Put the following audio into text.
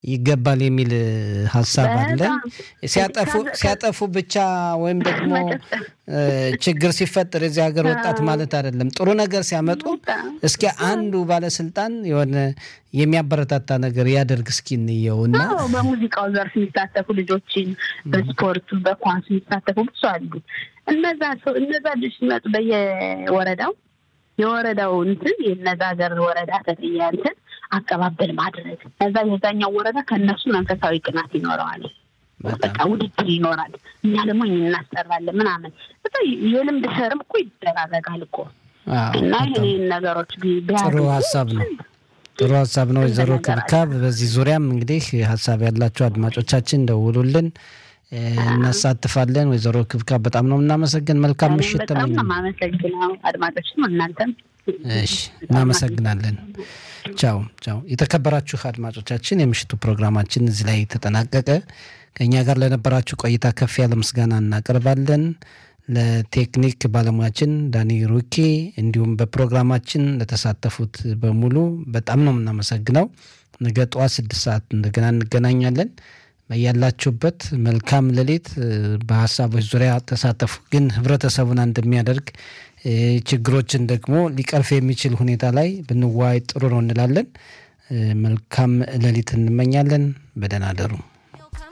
ይገባል የሚል ሀሳብ አለ። በጣም ሲያጠፉ ከ- ሲያጠፉ ብቻ ወይም ደግሞ እ፣ ችግር ሲፈጠር የዚህ ሀገር ወጣት ማለት አይደለም። ጥሩ ነገር ሲያመጡ እስኪ አንዱ ባለስልጣን የሆነ የሚያበረታታ ነገር ያደርግ እስኪ እንየው እና አዎ በሙዚቃው ዘርፍ የሚሳተፉ ልጆችን በስፖርቱ በኳስ የሚሳተፉ ብዙ አሉ። እነዛ ሰው እነዛ ልጆች ሲመጡ በየወረዳው የወረዳው እንትን የነዛ ሀገር ወረዳ ተጠያ እንትን አቀባበል ማድረግ ከዛ የዛኛው ወረዳ ከእነሱ መንፈሳዊ ቅናት ይኖረዋል። በቃ ውድድር ይኖራል። እኛ ደግሞ ይህን እናሰራለን ምናምን በቃ የልምድ ሸርም እኮ ይደራረጋል እኮ አዎ፣ እና በጣም ይህን ነገሮች ቢ- ጥሩ ቢያደርጉ ሀሳብ ነው። ጥሩ ሀሳብ ነው። ወይዘሮ ነገር አለ። ክብካብ በዚህ ዙሪያም እንግዲህ ሀሳብ ያላቸው አድማጮቻችን ደውሉልን፣ እ፣ እናሳትፋለን። ወይዘሮ ክብካብ በጣም ነው የምናመሰግን። መልካም እኔም ምሽት በጣም ነው ተመኘ። የማመሰግነው አድማጮችም እናንተም እሺ እናመሰግናለን። ቻው ቻው። የተከበራችሁ አድማጮቻችን የምሽቱ ፕሮግራማችን እዚህ ላይ ተጠናቀቀ። ከእኛ ጋር ለነበራችሁ ቆይታ ከፍ ያለ ምስጋና እናቀርባለን። ለቴክኒክ ባለሙያችን ዳኒ ሩኬ እንዲሁም በፕሮግራማችን ለተሳተፉት በሙሉ በጣም ነው የምናመሰግነው። ነገ ጠዋት ስድስት ሰዓት እንደገና እንገናኛለን። በያላችሁበት መልካም ሌሊት። እ፣ በሀሳቦች ዙሪያ ተሳተፉ። ግን ህብረተሰቡን አንድ የሚያደርግ እ፣ ችግሮችን ደግሞ ሊቀርፍ የሚችል ሁኔታ ላይ ብንዋይ ጥሩ ነው እንላለን። እ፣ መልካም ሌሊት እንመኛለን። በደህና አደሩ።